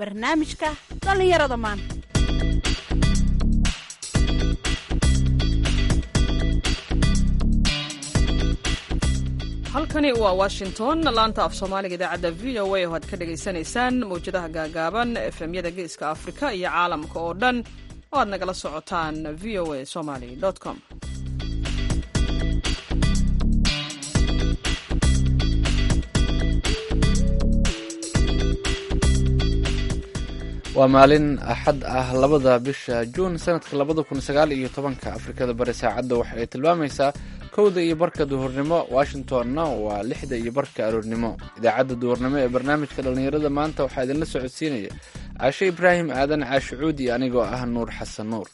barnaamijka dhallinyarada maanta halkani waa washington laanta af soomaaliga idaacadda v o a oo aad ka dhagaysanaysaan mawjadaha gaagaaban efemyada geeska afrika iyo caalamka oo dhan oo aad nagala socotaan v o a somaly com waa maalin axad ah labada bisha juun sanadka labada kun sagaal iyo tobanka afrikada bari saacadda waxa ay tilmaamaysaa kowda iyo barka duhurnimo washingtonna waa lixda iyo barka aroornimo idaacadda duhurnimo ee barnaamijka dhallinyarada maanta waxaa idinla socodsiinaya caashe ibraahim aadan caashe cuudi anigoo ah nuur xasan nuur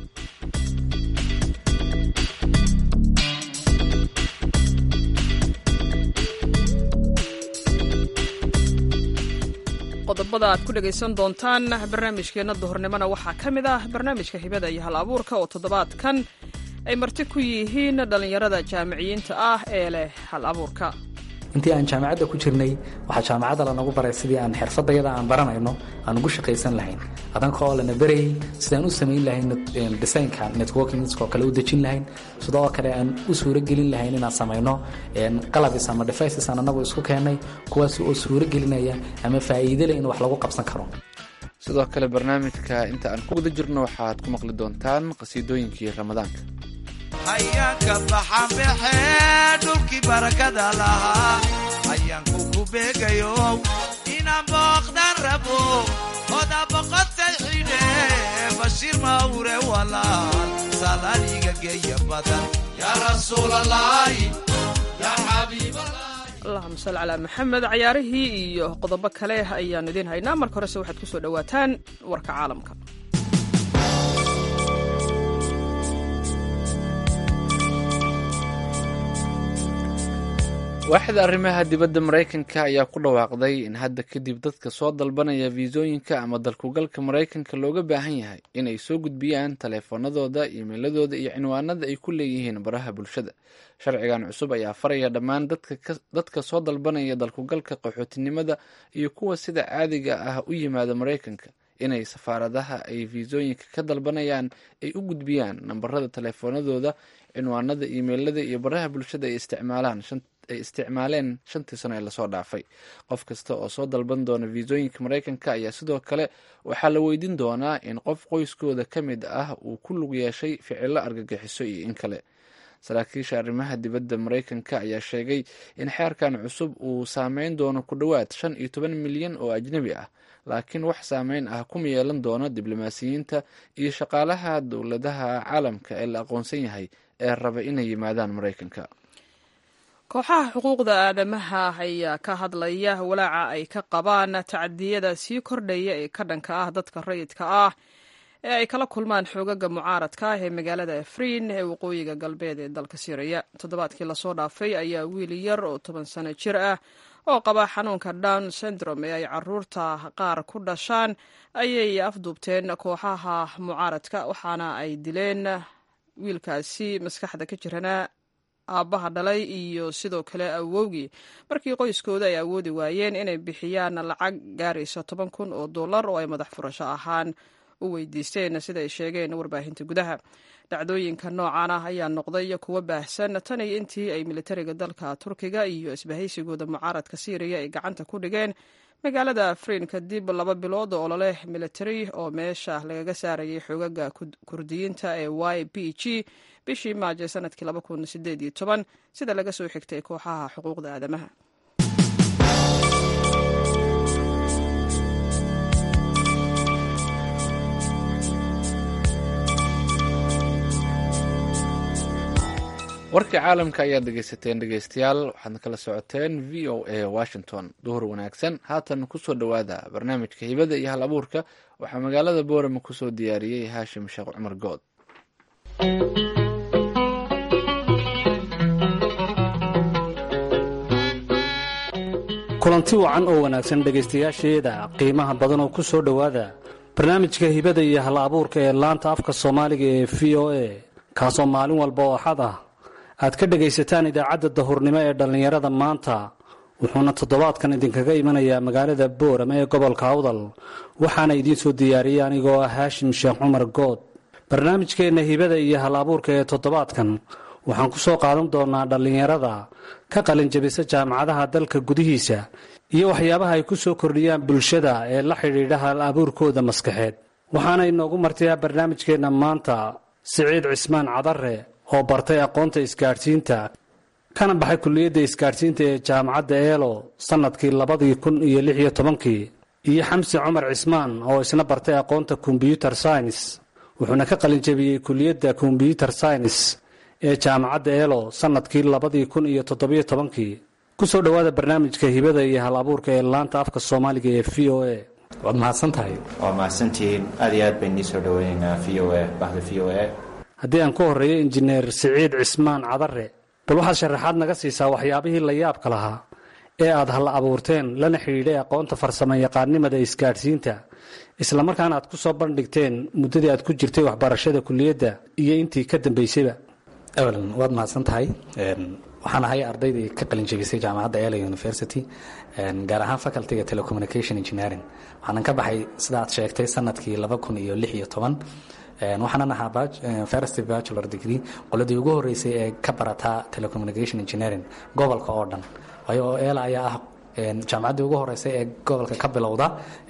qodobada aad ku dhegaysan doontaan barnaamijkeenna duhurnimona waxaa ka mid ah barnaamijka hibada iyo hal abuurka oo toddobaadkan ay marti ku yihiin dhallinyarada jaamiciyiinta ah ee leh hal abuurka intii aan jaamacadda ku jirnay waxaa jaamacadda lanagu baray sidii aan xirfadayada aan baranayno aan ugu shaqaysan lahayn adanka oo lana berayay sidaan u samayn lahayn designka networkingskoo kale u dejin lahayn sidoo kale aan u suuragelin lahayn inaan samayno qalabis ama devices aan anagu isku keennay kuwaas oo suuragelinaya ama faa'iide leh in wax lagu qabsan karo sidoo kale barnaamijka inta aan ku guda jirno waxaad ku maqli doontaan qasiidooyinkii ramadaanka hayaanka baxanbaxee dhulkii barakada lahaa hayaanku ku beegayo inaan booqdan rabo oda boqotay xidhe bashiir mawre walaal salaaliga geeya badan yaa rasuulalaahi yaa xabiiballah allahuma salli calaa maxamed cayaarihii iyo qodobo kale ayaanu idiin haynaa marka horese waxaad ku soo dhowaataan warka caalamka waaxda arrimaha dibadda maraykanka ayaa ku dhawaaqday in hadda kadib dadka soo dalbanaya fiisooyinka ama dalkugalka maraykanka looga baahan yahay in ay soo gudbiyaan taleefanadooda iimeiladooda iyo cinwaanada ay ku leeyihiin baraha bulshada sharcigan cusub ayaa faraya dhammaan dadka soo dalbanaya dalkugalka qaxootinimada iyo kuwa sida caadiga ah u yimaada maraykanka inay safaaradaha ay fiisooyinka ka dalbanayaan ay u gudbiyaan nambarada taleefanadooda cinwaanada iimeilada iyo baraha bulshada ay isticmaalaan ay isticmaaleen shantii sano ee lasoo dhaafay qof kasta oo soo dalban doona fiisooyinka maraykanka ayaa sidoo kale waxaa la weydiin doonaa in qof qoyskooda ka mid ah uu ku lug yeeshay ficilo argagixiso iyo in kale saraakiisha arrimaha dibadda maraykanka ayaa sheegay in xeerkan cusub uu saameyn doono ku dhowaad shan iyo toban milyan oo ajnebi ah laakiin wax saameyn ah kuma yeelan doono diblomaasiyiinta iyo shaqaalaha dowladaha caalamka ee la aqoonsan yahay ee raba inay yimaadaan maraykanka kooxaha xuquuqda aadamaha ayaa ka hadlaya walaaca ay ka qabaan tacadiyada sii kordhaya ee ka dhanka ah dadka rayidka ah ee ay kala kulmaan xoogaga mucaaradka ah ee magaalada afriin ee waqooyiga galbeed ee dalka syriya toddobaadkii lasoo dhaafay ayaa wiil yar oo toban sano jir ah oo qaba xanuunka down syndrome ee ay caruurta qaar ku dhashaan ayay afduubteen kooxaha mucaaradka waxaana ay dileen wiilkaasi maskaxda ka jirana aabbaha dhalay iyo sidoo kale awowgii markii qoyskooda ay awoodi waayeen inay bixiyaan lacag gaaraysa toban kun oo dollar oo ay madax furasho ahaan u weydiisteen sida ay sheegeen warbaahinta gudaha dhacdooyinka noocan ah ayaa noqday kuwo baahsan tan iyo intii ay militariga dalka turkiga iyo isbahaysigooda mucaaradka syriya ay gacanta ku dhigeen magaalada afriin kadib laba bilood oo ololeh militari oo meesha lagaga saarayay xoogaga kurdiyiinta ee y b g bishii maajo sanadkii sida laga soo xigtay kooxaha xuquuqda aadamaha warkii caalamka ayaad dhegaysateen dhegaystayaal waxaadna kala socoteen v o a washington duhur wanaagsan haatan kusoo dhowaada barnaamijka hibada iyo hal abuurka waxaa magaalada boorama kusoo diyaariyey haashim sheekh cumar good kulanti wacan oo wanaagsan dhegaystayaasheeda qiimaha badan oo ku soo dhowaada barnaamijka hibada iyo hal abuurka ee laanta afka soomaaliga ee v o a kaasoo maalin walba oo axad ah aad ka dhegaysataan idaacadda dahurnimo ee dhallinyarada maanta wuxuuna toddobaadkan idinkaga imanayaa magaalada boorama ee gobolka awdal waxaana idiin soo diyaariyey anigoo ah haashim sheekh cumar good barnaamijkeenna hibada iyo hal abuurka ee toddobaadkan waxaan ku soo qaadan doonaa dhallinyarada ka qalinjabisa jaamacadaha dalka gudihiisa iyo waxyaabaha ay ku soo kordhiyaan bulshada ee la xidhiidha hal abuurkooda maskaxeed waxaana inoogu martiyaa barnaamijkeenna maanta siciid cismaan cadare oo bartay aqoonta isgaadhsiinta kana baxay kulliyadda isgaadhsiinta ee jaamacadda eelo sannadkii labadii kun iyo lix iyo tobankii iyo xamsi cumar cismaan oo isna bartay aqoonta kombyuter science wuxuuna ka qalinjabiyey kulliyadda kombyuter science ee jaamacadda eelo sannadkii labadii kun iyo toddobiyo tobankii ku soo dhowaada barnaamijka hibada iyo hal abuurka ee laanta afka soomaaliga ee v o a waad mahadsan tahay waa mahadsantihiin aad iyo aad bayn nii soo dhaweynaynaa v o a bahda v o a haddii aan ku horreeyo injineer siciid cismaan cadare bal waxaad sharaxaad naga siisaa waxyaabihii la yaabka lahaa ee aad hal abuurteen lana xidhiidhay aqoonta farsamo yaqaannimada isgaadhsiinta islamarkaana aad ku soo bandhigteen muddadii aad ku jirtay waxbarashada kulliyadda iyo intii ka dambaysayba evelyn waad mahadsan tahay waxaan ahay ardaydii ka qalinjabisay jaamacadda ela university gaar ahaan facultyga telecommunication engineering waxaanan ka baxay sida aad sheegtay sanadkii laba kun iyo lix iyo toban waxaanan ahaa first bachelor degree qoladii ugu horeysay ee ka barataa telecommunication engineering gobolka oo dhan waayo oo ela ayaa ah jaamacaddii ugu horeysay ee gobolka ka bilowda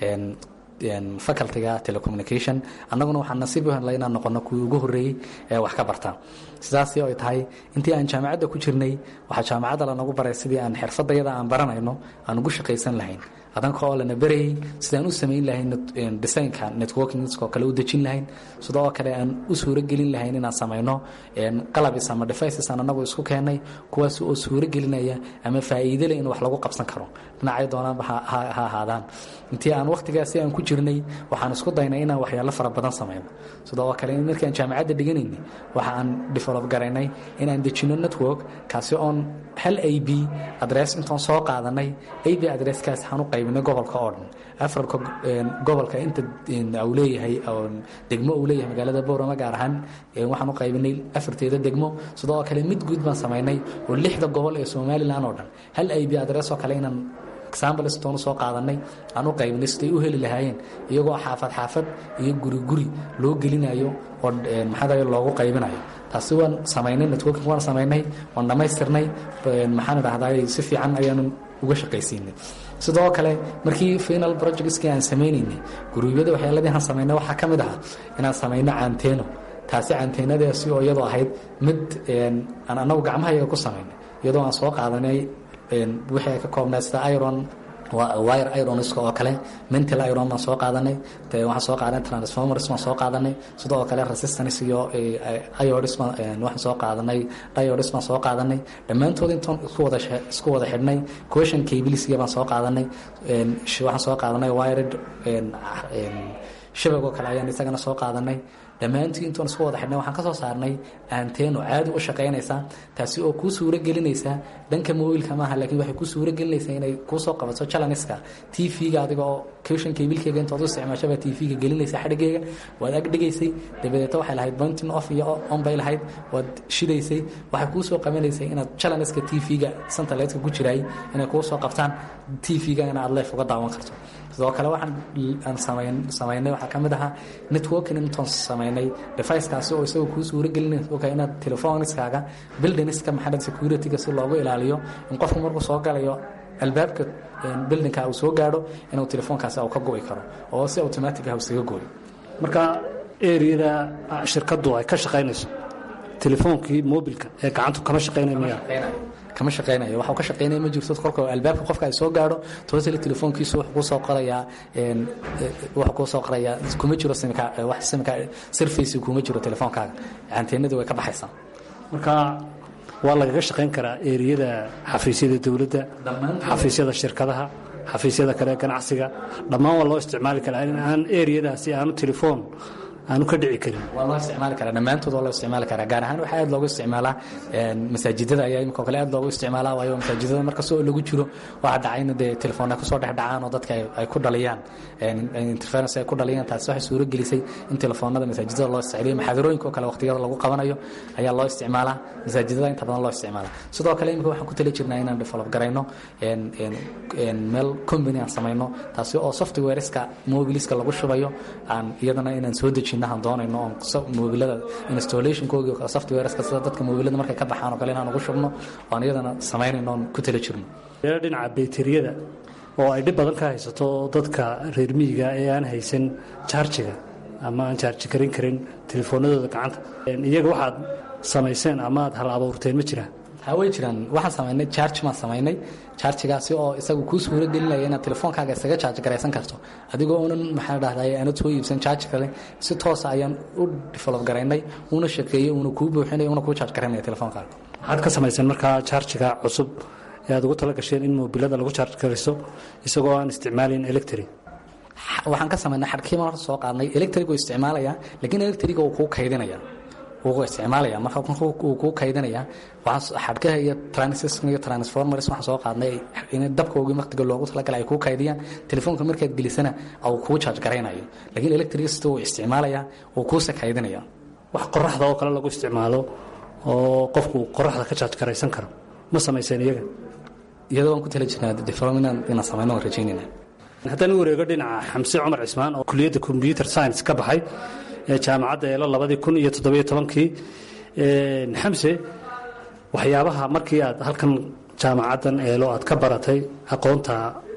facultyga telecommunication annaguna waxaan nasiib u helnay inaan noqono kuwii ugu horreeyey ee wax ka barta sidaasi ay tahay intii aan jaamacadda ku jirnay waxaa jaamacadda lanagu baray sidii aan xirfadayada aan baranayno aan ugu shaqaysan lahayn adanka oo lana berayay sidaan u samayn lahayn designka networkingoo kale u dejin lahayn sidoo kale aan u suuragelin lahayn inaan samayno qalabis ama devices aan anagu isku keennay kuwaas oo suuragelinaya ama faa'iidele in wax lagu qabsan karo dhinacay doonaanba ha ahaadaan intii aan wakhtigaasi aan ku jirnay waxaan isku daynay inaan waxyaalo fara badan samayno sidoo kale markaan jaamacadda dhiganaynay waxa aan develop garaynay inaan dejino network kaasi oon hal a b adress intaan soo qaadanay a b adresskaas waxaan u qaybinay gobolka oo dhan afarka gobolka inta uu leeyahay degmo uu leeyahay magaalada boorama gaar ahaan waxaan u qaybinay afarteeda degmo sidoo kale mid guud baan samaynay oo lixda gobol ee somalilan oo dhan hal a b adress oo kale inaan exambletoonu soo qaadanay aan u qaybinay siday u heli lahaayeen iyagoo xaafad xaafad iyo guri guri loo gelinayo oo maxaa loogu qaybinayo taasi waan samaynay networking waan samaynay waan dhammaystirnay maxaan idhahdaa si fiican ayaanu uga shaqaysiinay sidoo kale markii final projectskii aan samaynaynay guruubyada waxyaaladii aan samaynay waxaa ka mid ahaa inaan samayno caanteeno taasi caanteenadaasi oo iyadoo ahayd mid aan anagu gacmahayaga ku samaynay iyadoo aan soo qaadanay wixii ay ka koobnay sida iron wire ironska oo kale mental iron baan soo qaadanay waxaan soo qaadanay transformers baan soo qaadanay sidoo kale resistance iyo iodis waxaan soo qaadanay diodis baan soo qaadanay dhammaantood intaan isku wada isku wada xidhnay question cablesiga baan soo qaadanay waxaan soo qaadanay wired shabag oo kale ayaan isagana soo qaadanay dhammaantii intuan isku wada xidhnay waxaan ka soo saarnay aanteeno caadi u shaqaynaysa taasi oo kuu suuro gelinaysa dhanka mobilka maaha laakiin waxay kuu suuro gelinaysaa inay kuu soo qabato chalaniska t v-ga adiga oo kushan kabilkeyga intood u isticmaashaba t v-ga gelinaysa xadhigeyga waad ag dhigaysay dabadeeta waxay lahayd pointing off iyo on bay lahayd waad shidaysay waxay kuu soo qabanaysay inaad chalaniska t v-ga centerletka ku jiraay inay kuu soo qabtaan t v-gana aad leef uga daawan karto sidoo kale waxaan aan samayn samaynay waxaa ka mid ahaa networking intoon samaynay deficekaasi oo isagoo kuu suuro gelinaysa oka inaad telefoniskaaga buildingska maxamed securityga si loogu ilaaliyo in qofku markuu soo galayo albaabka buildingka uu soo gaadho inuu telefoonkaasi uu ka go'i karo oo si automatic ah isaga gooyo marka eriyada shirkaddu ay ka shaqaynayso telefoonkii mobilka ee gacantu kama shaqaynay miya kama shaqaynayo waxa ka shaqaynaya ma jirto kolka albaabka qofka ay soo gaadho toosale telefoonkiisu wuxuu ku soo qorayaa wuxuu ku soo qorayaa kuma jiro simka wax simka surface kuma jiro telefoonkaaga anteenadu way ka baxaysaa marka waa lagaga shaqayn karaa eriyada xafiisyada dowladda xafiisyada shirkadaha xafiisyada kale ganacsiga dhammaan waa loo isticmaali karaa in aan eriyadaasi aanu telefoon aanu ka dhici karin waa loo isticmaali karaa dhammaantood waa loo isticmaali karaa gaar ahaan waxaa aad loogu isticmaalaa masaajidada ayaa imika kale aad loogu isticmaalaa waayo masaajidada markastoo lagu jiro waxaa dhacayna dee telefoonna kusoo dhex dhacaan oo dadka ay ku dhaliyaan interference ay ku dhaliyaan taasi waxay suuro gelisay in telefoonada masaajidada loo isticmaaliyo maxaadarooyinka oo kale waqtiyada lagu qabanayo ayaa loo isticmaalaa masaajidada inta badan loo isticmaalaa sidoo kale imika waxaan ku tali jirnaa inaan develop garayno meel company aan samayno taasi oo softwareska mobiliska lagu shubayo aan iyadana inaan soo dejinno aan doonayno oon mobilada installationkoogi softwareska sida dadka mobilada markay ka baxaan oo kale inaan ugu shubno oan iyadana samaynayno oon ku tali jirno dhinaca bayteriyada oo ay dhib badan ka haysato dadka reer miyiga ee aan haysan jaarjiga ama aan jaarji karin karin telefoonadooda gacanta iyaga waxaad samayseen ama aad hal abuurteen ma jiraan ha way jiraan waxaan samaynay charge maan samaynay charjigaasi oo isagu kuu suuro gelinaya inaad telefoonkaaga isaga charge garaysan karto adigoo unan maxaa dhahday aanad soo iibsan charge kale si toosa ayaan u develop garaynay una shaqeeyey una kuu buuxinaya una kuu charge garaynaya telefoonkaaga waxaad ka samayseen markaa charjiga cusub ee aad ugu tala gasheen in mobilada lagu charge garayso isagoo aan isticmaalin electric waxaan ka samaynay xadhkiiban horta soo qaadnay electric uu isticmaalaya laakiin electric uu kuu kaydinaya wuu isticmaalaya marka uu kuu kaydinaya xadhkaha iyo transistor iyo transformers waxaan soo qaadnay in dabkoogii waqtiga loogu talagalay ay kuu kaydiyaan telefoonka markaad gelisana uu kuu charge garaynayo laakiin electricity uu isticmaalaya uu kuusa kaydinaya wax qoraxda oo kale lagu isticmaalo oo qofku qoraxda ka charge garaysan karo ma samayseen iyaga iyadoo waan ku tala jirnaa development inaan samayno waan rajaynayna haddaan u wareego dhinaca xamse cumar cismaan oo kuliyadda combyuter science ka baxay ee jaamacadda eelo labadii kun iyo toddobiyo tobankii xamse waxyaabaha markii aad halkan jaamacaddan eelo aad ka baratay aqoonta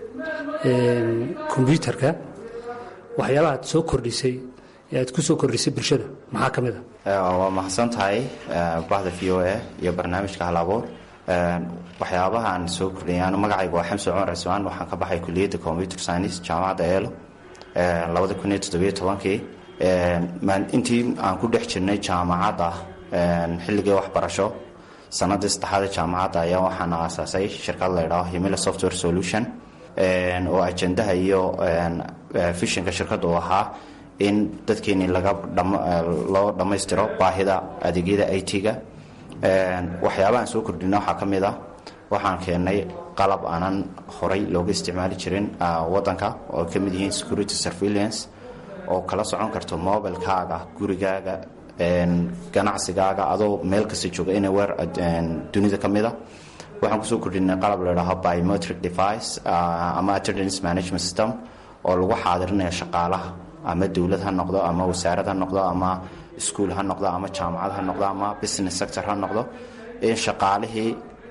kombyuterka waxyaabaha aad soo kordhisay ee aad ku soo kordhisay bulshada maxaa ka mid a waa mahadsan tahay bahda v o a iyo barnaamijka halabuur waxyaabaha aan soo kordhiyay anu magacayga waa xamse cumar cismaan waxaan ka baxay kuliyadda computer science jaamacadda eelo labada kun iyo toddobiyo tobankii intii aan ku dhex jirnay jaamacadda xilligii waxbarasho sanadii saddexaada jaamacadda ayaa waxaan aasaasay shirkad laydhaho himila software solution oo ajendaha iyo fishinka shirkadda uu ahaa in dadkeenii laga loo dhammaystiro baahida adeegyada i t-ga waxyaabahaan soo kordhina waxaa ka mid ah waxaan keennay qalab aanan horay looga isticmaali jirin wadanka oo ka mid yihiin security surveillance oo kala socon karto mobilkaaga gurigaaga ganacsigaaga adoo meel kasta jooga anywhere dunida ka mid a waxaan kusoo kordhinay qalab ladhaho biometric device ama attendance management system oo lagu xaadirinayo shaqaalaha ama dowlad ha noqdo ama wasaarad ha noqdo ama iskuol ha noqdo ama jaamacad ha noqdo ama business sector ha noqdo in shaqaalihii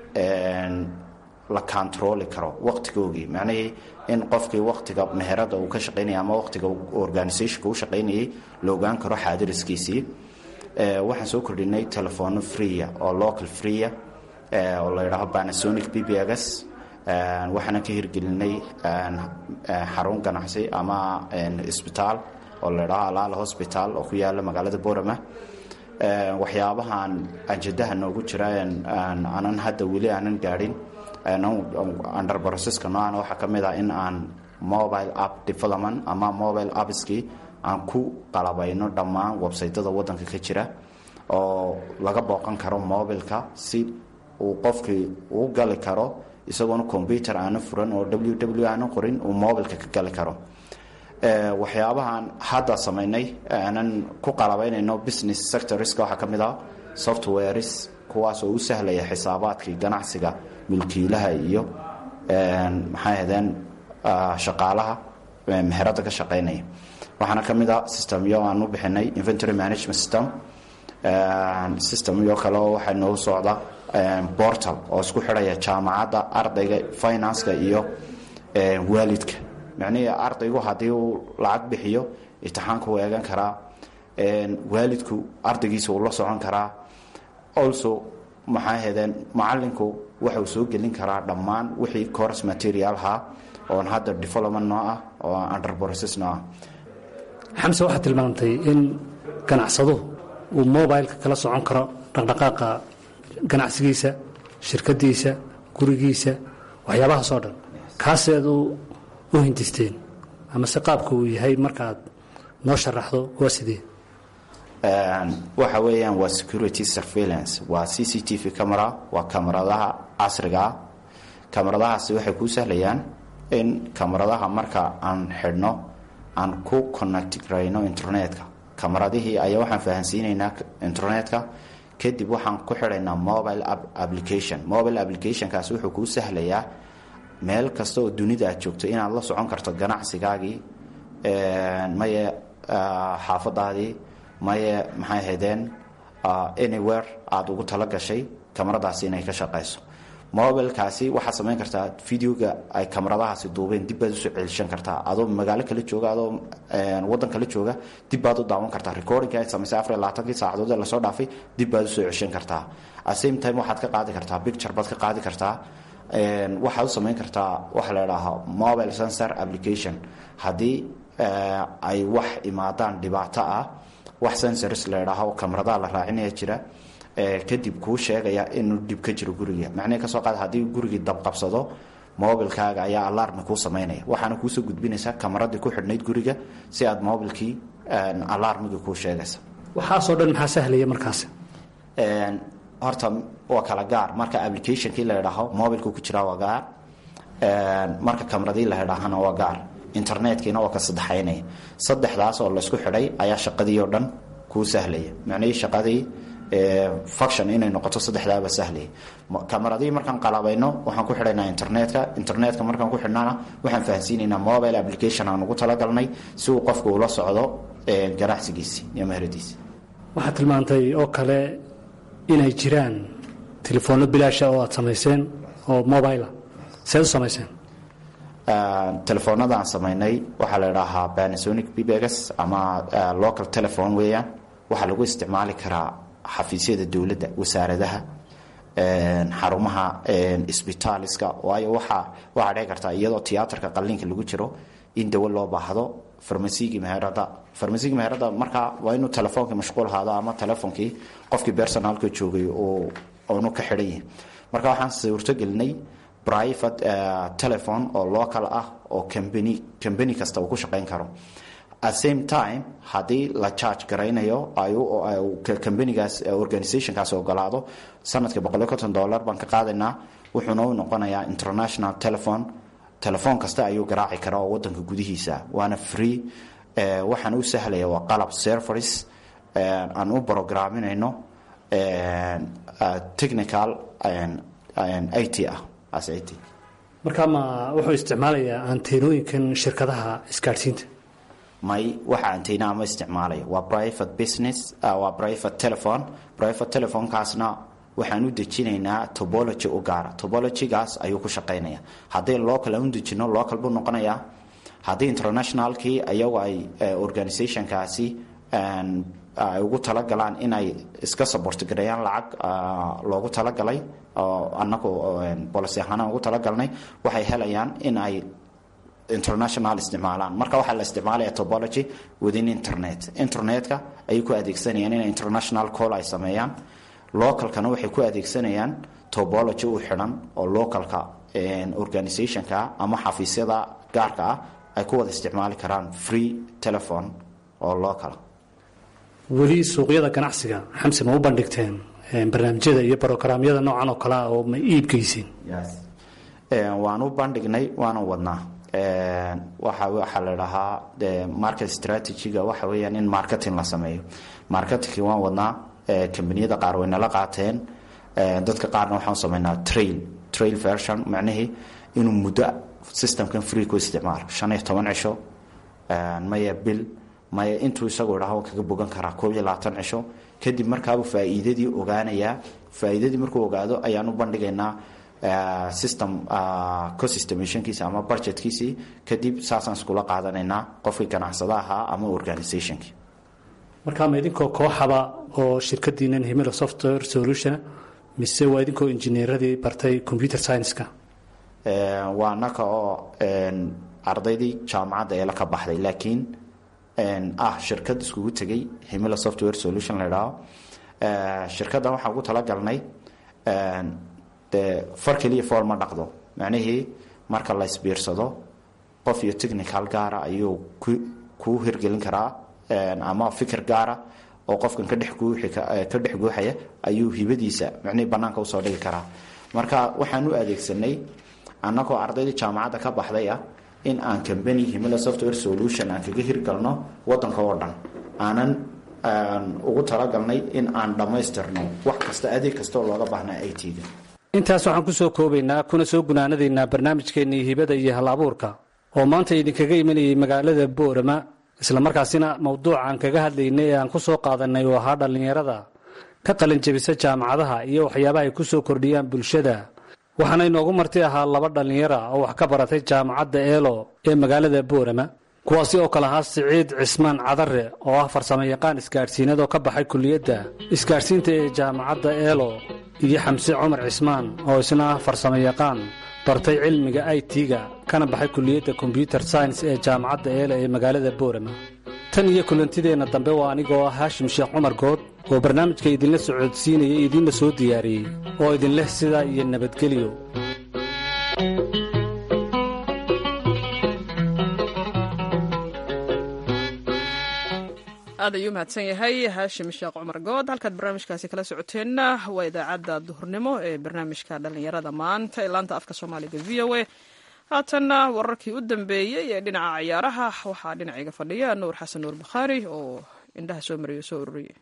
la controli karo waqtigoogii macnihii in qofkii waqtiga meherada uu ka shaqaynaya ama waqtiga organisationka u shaqaynayay la ogaan karo xaadiriskiisii waxaan soo kordhinay telefono freeya oo local freeya oo la yidhaaho panasonic bbgs waxaana ka hirgelinay xarun ganacsi ama isbitaal oo la yidhaaho alaala hosbital oo ku yaala magaalada borama waxyaabahan anjadaha noogu jira aanan hadda weli aanan gaadhin under processka noocan waxaa ka mid ah in aan mobile app development ama mobile appskii aan ku qalabayno dhammaan websaytada wadanka ka jira oo laga booqan karo mobilka si uu qofkii uu gali karo isagoona combyuter aana furan oo w w aana qorin uu mobilka ka gali karo waxyaabahaan hadda samaynay aanan ku qalabaynayno business sectorska waxaa ka mid ah softwares kuwaas oo u sahlaya xisaabaadkii ganacsiga mulkiilaha iyo maxay ahdeen shaqaalaha meherada ka shaqaynaya waxaana ka mid a systemyo aan u bixinay inventory management system systemyo kale oo waxaa noogu socda portal oo isku xidhaya jaamacadda ardayga financeka iyo waalidka macnihii ardaygu haddii uu lacag bixiyo imtixaanka uu eegan karaa waalidku ardaygiisa uu la socon karaa also maxaa hedeen macalinku waxauu soo gelin karaa dhammaan wixii course materialha oon hadda development noo ah oo under process noo ah xamse waxaad tilmaamtay in ganacsaduhu uu mobileka kala socon karo dhaqdhaqaaqa ganacsigiisa shirkadiisa gurigiisa waxyaabahaasoo dhan kaaseed u hindisteen ama se qaabka uu yahay markaad noo sharaxdo waa sidee waxa weeyaan waa security surveillance waa c c t v camera waa kamaradaha casriga ah kamaradahaasi waxay kuu sahlayaan in kamaradaha marka aan xidhno aan ku connect garayno internetka kamaradihii ayaa waxaan fahansiinaynaa internetka kadib waxaan ku xidhaynaa mobile application mobile applicationkaas wuxuu kuu sahlayaa meel kasta oo dunida aad joogto inaad la socon karto ganacsigaagii maye xaafadaadii maye maxay ahaydeen anywhere aada ugu tala gashay kamaradaasi inay ka shaqayso mobilkaasi waxaad samayn kartaa videoga ay kamaradahaasi duubeen dib baad usoo celishan kartaa adoo magaalo kala jooga adoo wadan kala jooga dib baad u daawan kartaa recordingka aad samaysay afar iyo labaatankii saacadood ee lasoo dhaafay dib baad usoo ceshan kartaa at same time waxaad ka qaadi kartaa picture baad ka qaadi kartaa waxaad u samayn kartaa waxa la idhaahaa mobile sensor application haddii ay wax imaadaan dhibaato ah wax sensors la idhaaho kamaradaha la raacinaya jira kadib kuu sheegaya inuu dhib ka jiro guriga macnihii kasoo qaad haddii gurigii dabqabsado mobilkaaga ayaa alarmi kuu samaynaya waxaana kuusoo gudbinaysaa kamaradii ku xidhnayd guriga si aad mobilkii alarmigii kuu sheegaysa waxaasoo dhan maxaa sahlaya markaasi horta waa kala gaar marka applicationkii la idhaaho mobilku ku jiraa waa gaar marka kamaradii la idhaahana waa gaar internetkiina waa ka saddexaynaya saddexdaas oo laysku xidhay ayaa shaqadii oo dhan kuu sahlaya macnihii shaqadii function inay noqoto saddexdaaba sahlaya kamaradii markaan qalabayno waxaan ku xidhaynaa internetka internetka markaan ku xidhnana waxaan fahansiinaynaa mobile application aan ugu talagalnay si uu qofku ula socdo ganacsigiisi iyo meheradiisi waxaad tilmaantay oo kale inay jiraan telefoonno bilaasha oo aad samayseen oo mobila seed u samayseen telefoonada aan samaynay waxaa la idhaahaa panasonic bbs ama local telephone weeyaan waxaa lagu isticmaali karaa xafiisyada dowladda wasaaradaha xarumaha sbitaaliska waayo waxaa waxaa dhici kartaa iyadoo tiyaatarka qalliinka lagu jiro in dawo loo baahdo farmasigii meherada farmasigii meherada markaa waa inuu telefoonka mashquul ahaado ama telefonkii qofkii personalka joogay oonu ka xidhan yihin marka waxaan suurtogelinay private telephone oo local ah oo cambany cambany kasta uu ku shaqayn karo at same time haddii la charge garaynayo cambanigaas organizationkaas ogolaado sanadkii boqoliyo konton dollar baan ka qaadaynaa wuxuuna u noqonayaa international telephone telefoon kasta ayuu garaaci karaa oo wadanka gudihiisa waana free waxaana u sahlaya waa qalab serveris aan u brogaraminayno technical i t ah as i t markaa ma wuxuu isticmaalayaa anteenooyinkan shirkadaha isgaadhsiinta may waxa antena ma isticmaalayo waa private business waa private telephone private telephonekaasna waxaan u dejinaynaa tobology u gaara tobologygaas ayuu ku shaqaynaya haddii local aan u dejino local buu noqonayaa haddii internationalkii ayagu ay organizationkaasi ay ugu talagalaan inay iska sabortgareeyaan lacag loogu talagalay oo anagu bolicy ahaanaan ugu talagalnay waxay helayaan in ay international isticmaalaan marka waxaa la isticmaalaya tobology within internet internetka ayay ku adeegsanayaan inay international call ay sameeyaan localkana waxay ku adeegsanayaan tobology u xidhan oo localka organizationka ama xafiisyada gaarka ah ay ku wada isticmaali karaan free telephone oo local weli suuqyada ganacsiga xamse ma u bandhigteen barnaamijyada iyo brogaraamyada noocan oo kale ah oo ma iibgeysiin waan u bandhignay waana wadnaa waxa waxaa la dhahaa market strategyga waxa weeyaan in marketing la sameeyo marketingki waan wadnaa kambaniyada qaar way nala qaateen dadka qaarna waxaan sameynaa trail trail version macnihii inuu muddo systemkan free ku isticmaalo shan iyo toban cisho maya bil maya intuu isagoo dhaho kaga bogan karaa koob iyo labaatan cisho kadib markaabuu faa'iidadii ogaanayaa faa'iidadii markuu ogaado ayaan u bandhigaynaa system cosystemationkiisa ama budgetkiisii kadib saasaan iskula qaadanaynaa qofkii ganacsada ahaa ama organizationkii markaa ma idinkoo kooxaba oo shirkadiinan himilo software solution mise waa idinkoo injineeradii bartay computer science-ka waa naka oo ardaydii jaamacadda eela ka baxday laakiin ah shirkad iskugu tegay himilo software solution la idhaaho shirkaddan waxaan ugu talagalnay dee far keliya fool ma dhaqdo macnihii marka la isbiirsado qof iyo technical gaara ayuu kuu hirgelin karaa ama fikir gaara oo qofkan ka dhex guuxi ka dhex guuxaya ayuu hibadiisa micnihii bannaanka usoo dhigi karaa marka waxaan u adeegsanay annagoo ardaydii jaamacadda ka baxday ah in aan combany himila software solution aan kaga hirgalno waddanka oo dhan aanan ugu talagalnay in aan dhammaystirno wax kasta adeeg kasta oo looga baahnaa i t-ga intaas waxaan ku soo koobaynaa kuna soo gunaanadaynaa barnaamijkeennii hibada iyo hal abuurka oo maanta idinkaga imanayay magaalada boorama islamarkaasina mawduuca aan kaga hadlaynay ee aan ku soo qaadanay oo ahaa dhallinyarada ka qalinjabisa jaamacadaha iyo waxyaabaha ay ku soo kordhiyaan bulshada waxaana inoogu marti ahaa laba dhallinyara oo wax ka baratay jaamacadda eelo ee magaalada boorama kuwaasi oo kale ahaa siciid cismaan cadare oo ah farsamo yaqaan isgaadhsiinad oo ka baxay kulliyadda isgaadhsiinta ee jaamacadda eelo iyo xamse cumar cismaan oo isna ah farsamo yaqaan bartay cilmiga i t-ga kana baxay kulliyadda kombyuter science ee jaamacadda eelo ee magaalada boorama tan iyo kulantideenna dambe waa anigoo ah haashim sheekh cumar good oo barnaamijka idinla socodsiinaya idiinla soo diyaariyey oo idinleh sidaa iyo nabadgelyo aad ayuu mahadsan yahay haashim sheekh cumar good halkaad barnaamijkaasi kala socoteenna waa idaacadda duhurnimo ee barnaamijka dhallinyarada maanta ee laanta afka soomaaliga v o a haatanna wararkii u dambeeyey ee dhinaca ciyaaraha waxaa dhinacayga fadhiya nuur xasan nuur bukhaari oo indhaha soo mariyo soo ururiyey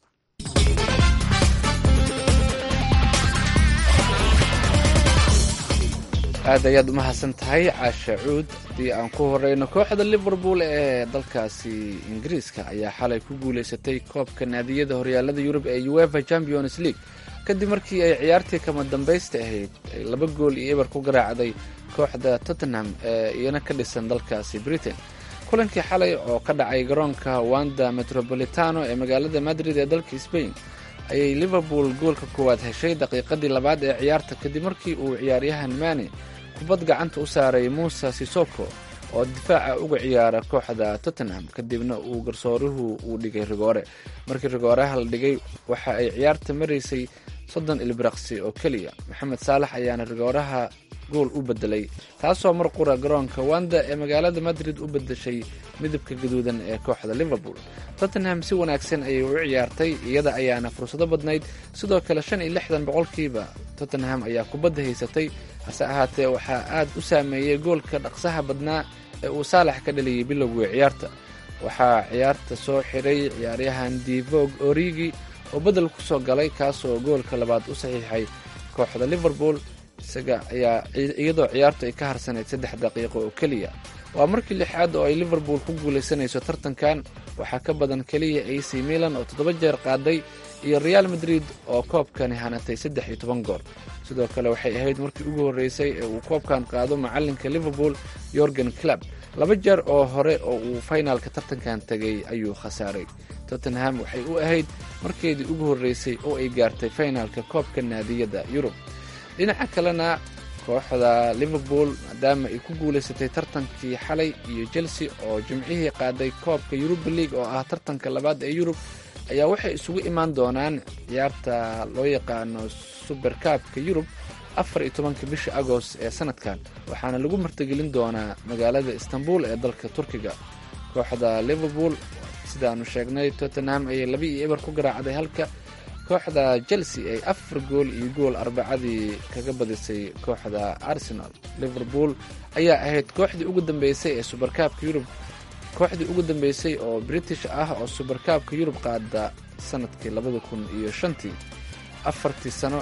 aad ayaad umahadsan tahay caasha cuud haddii aan ku horeyno kooxda liverpool ee dalkaasi ingiriiska ayaa xalay ku guuleysatay koobka naadiyada horyaalada yurub ee uefa champions league kadib markii ay ciyaartii kama dambaysta ahayd ay laba gool iyo eber ku garaacday kooxda tottenham ee iyana ka dhisan dalkaasi britain kulankii xalay oo ka dhacay garoonka wanda metropolitano ee magaalada madrid ee dalka spain ayay liverpool goolka koowaad heshay daqiiqadii labaad ee ciyaarta kadib markii uu ciyaaryahan mane kubad gacanta u saaray muuse sisoko oo difaaca uga ciyaara kooxda tottenham kadibna uu garsooruhu uu dhigay rigoore markii rigooreha la dhigay waxa ay ciyaarta maraysay soddon ilbiraqsi oo keliya maxamed saalax ayaana rigooraha gool u bedelay taasoo mar qura garoonka wanda ee magaalada madrid u bedeshay midabka gaduudan ee kooxda liverpool tottenham si wanaagsan ayay u ciyaartay iyada ayaana fursado badnayd sidoo kale shan iyo lixdan boqolkiiba tottenham ayaa kubadda haysatay hase ahaatee waxaa aad u saameeyey goolka dhaqsaha badnaa ee uu saalax ka dhaliyey bilowgii ciyaarta waxaa ciyaarta soo xiray ciyaaryahan divog origi oo bedel ku soo galay kaasoo goolka labaad u saxiixay kooxda liverpool isaga ayaa iyadoo ciyaartu ay ka harsanayd saddex daqiiqo oo keliya waa markii lixaad oo ay liverpool ku guulaysanayso tartankan waxaa ka badan keliya ac milan oo toddoba jeer qaaday iyo real madrid oo koobkani hanatay saddex iyo toban goor sidoo kale waxay ahayd markii ugu horreysay ee uu koobkan qaado macalinka liverpool yorgen club laba jeer oo hore oo uu faynaalka tartankan tegay ayuu khasaaray tottenham waxay u ahayd markeedii ugu horreysay oo ay gaartay faynaalka koobka naadiyada yurub dhinaca kalena kooxda liverpool maadaama ay ku guulaysatay tartankii xalay iyo chelsea oo jimcihii qaaday koobka yuruba league oo ah tartanka labaad ee yurub ayaa waxay isugu imaan doonaan ciyaarta loo yaqaano suberkaabka yurub afar iyo tobanka bisha agost ee sanadkan waxaana lagu martigelin doonaa magaalada istanbul ee dalka turkiga kooxda liverpool sidaanu sheegnay tottenham ayay laba iyo eber ku garaacday halka kooxda chelsea ay afar gool iyo gool arbacadii kaga badisay kooxda arsenal liverpool ayaa ahayd kooxdii ugu dambeysay ee suberkaabka yurub kooxdii ugu dambeysay oo british ah oo suberkaabka yurub qaada sanadkii labada kun iyo shantii afartii sano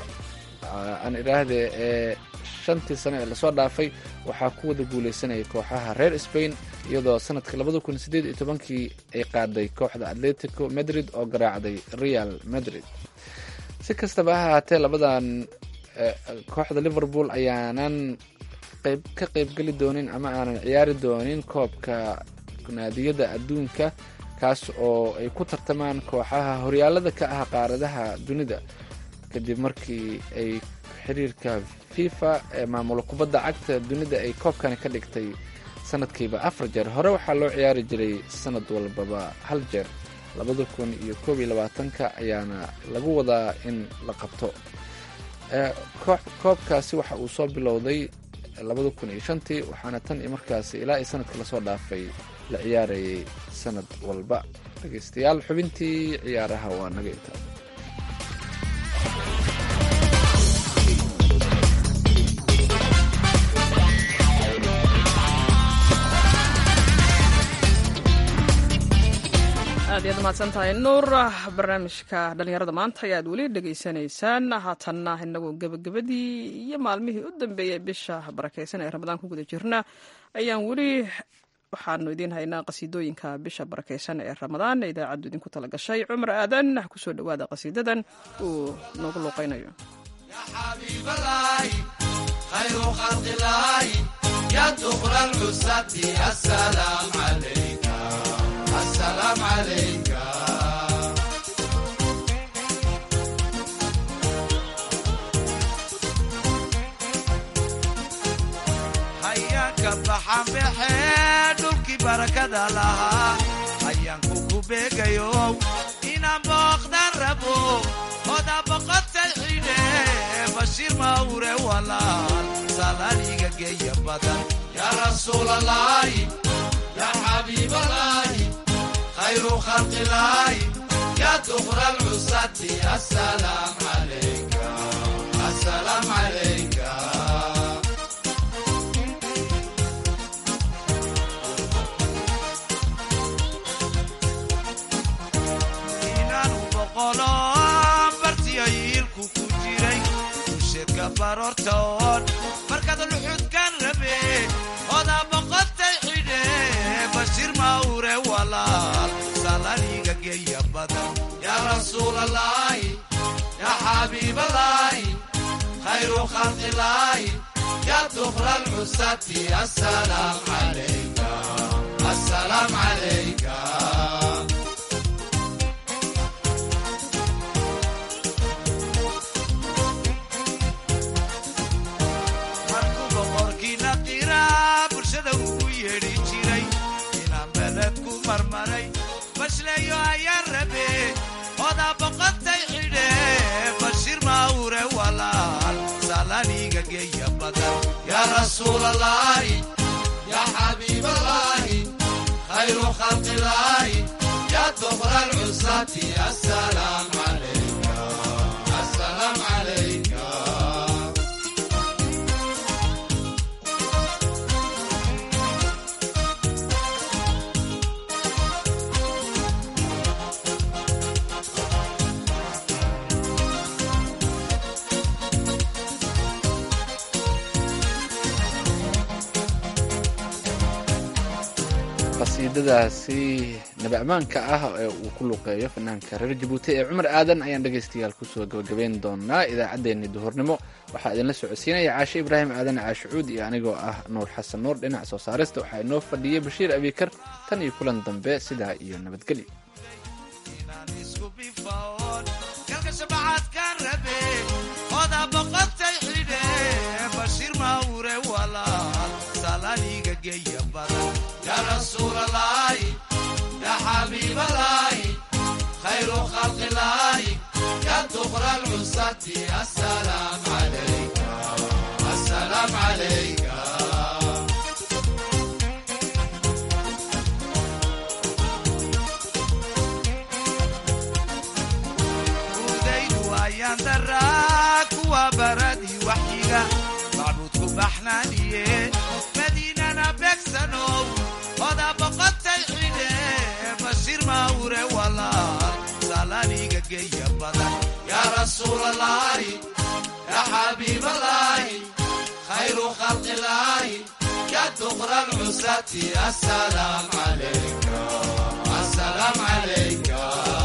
aan idhaahdee ee shantii sano ee lasoo dhaafay waxaa ku wada guulaysanayay kooxaha reer spain iyadoo sanadka labada kun sideed iyo tobankii ay qaaday kooxda atletico madrid oo garaacday real madrid si kastaba ha ahaatee labadan kooxda liverpool ayaanan qayb ka qaybgeli doonin ama aanan ciyaari doonin koobka naadiyada adduunka kaas oo ay ku tartamaan kooxaha horyaalada ka ah qaaradaha dunida kadib markii ay xiriirka fifa ee maamula kubadda cagta dunida ay koobkani ka dhigtay sanadkiiba afar jeer hore waxaa loo ciyaari jiray sanad walbaba hal jeer labada kun iyo koob iyo labaatanka ayaana lagu wadaa in la qabto koobkaasi waxa uu soo bilowday labada kun iyo shantii waxaana tan iyo markaasi ilaa iyo sanadka lasoo dhaafay la ciyaarayay sanad walba dhegeystayaal xubintii ciyaaraha waa naga intaa aad iyaad mahadsan tahay nuur barnaamijka dhallinyarada maanta ayaad weli dhegaysanaysaan haatanna inagoo gebagabadii iyo maalmihii u dambeeyey bisha barakeysan ee ramadaan ku guda jirna ayaan weli waxaanu idiin haynaa qasiidooyinka bisha barakeysan ee ramadaan ee idaacaddu idinku tala gashay cumar aadan kusoo dhowaada qasiidadan uu noogu luuqaynayo خير خلق الله يا دخل العزة السلام عليك السلام عليك حياك بحام بحيدك بركة لها حياك كوبيك يوم إنا بقدر ربو خدا بقت الحين بشير ما وري ولا سلاليك جاي بدن يا رسول الله يا حبيب الله خير خلق الله يا دخر العصاة السلام عليك السلام عليك inaanu boqolo bartiyayiilku ku jiray usheedka baroortoon markaad luxudkan rabe odaa boqotay xidhe bashir mawre walaal salaniga geeya badan yaa rasuul allaahi yaa xabiib allaahi khayru khalqi illaahi yaa dukra alcusati assalaam calayka assalaam calayka markuu boqorkiina qiraa bulshada ugu yeedhi jiray inaan beled ku marmaray bashleeyo ayaa rabe odaa boqotay xidhe bashir mawre walaal salaniga geeya badan yaa rasuul allaahi yaa xabiib allaahi khayru khalqi illaahi yaa dukra alcusati assalaam calayka assalaam calayka qasiidadaasi nabi ammaanka ah ee uu ku luqeeyo fanaanka reer jabuuti ee cumar aadan ayaan dhegaystayaal kusoo gabagabeyn doonaa idaacaddeenii duhurnimo waxaa idinla socodsiinaya caashe ibraahim aadan caashucuud iyo anigoo ah nuur xasan nuur dhinaca soo saarista waxaa inoo fadhiyay bashiir abikar tan iyo kulan dambe sidaa iyo nabadgelyo inaan isku bifaon galka shabacaadkaan rabe odaa boqotay xidhe bashir mawre walaal salaniga geeya badan yaa rasuul allaahi yaa xabiib allaahi khayru khalqi illaahi yaa dukra alcusati assalaam calayka assalaam calayka udaydu ayaan daraa kuwa baradii waxyiga macbuudku baxnaaniye madiinana beegsanow odaa boqotay xidhe bashir mawre walaal salaniga geeya badan yaa rasuul allaahi yaa xabiib allaahi khayru khalqi illaahi yaa dukra alcusati assalaam calayka assalaam calayka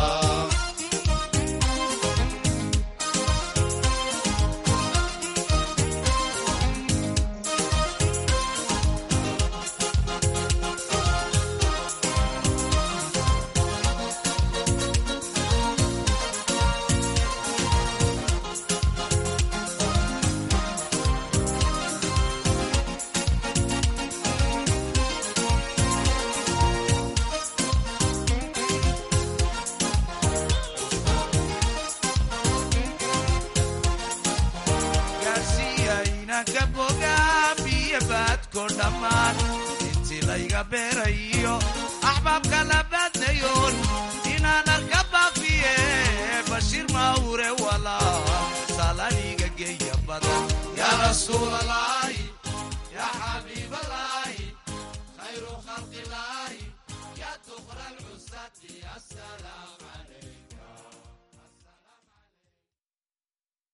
gaarsiiya inanka bogaa biyo baadko dhammaan intii layga beerayo axbaabka la baadnayoon inaan arka baafiye bashiir mawre walaal salaniga geeya badan yaa rasuulalaahi yaa xabiibalaahi khayru khalqilaahi yaa tuqra lcusati asalaam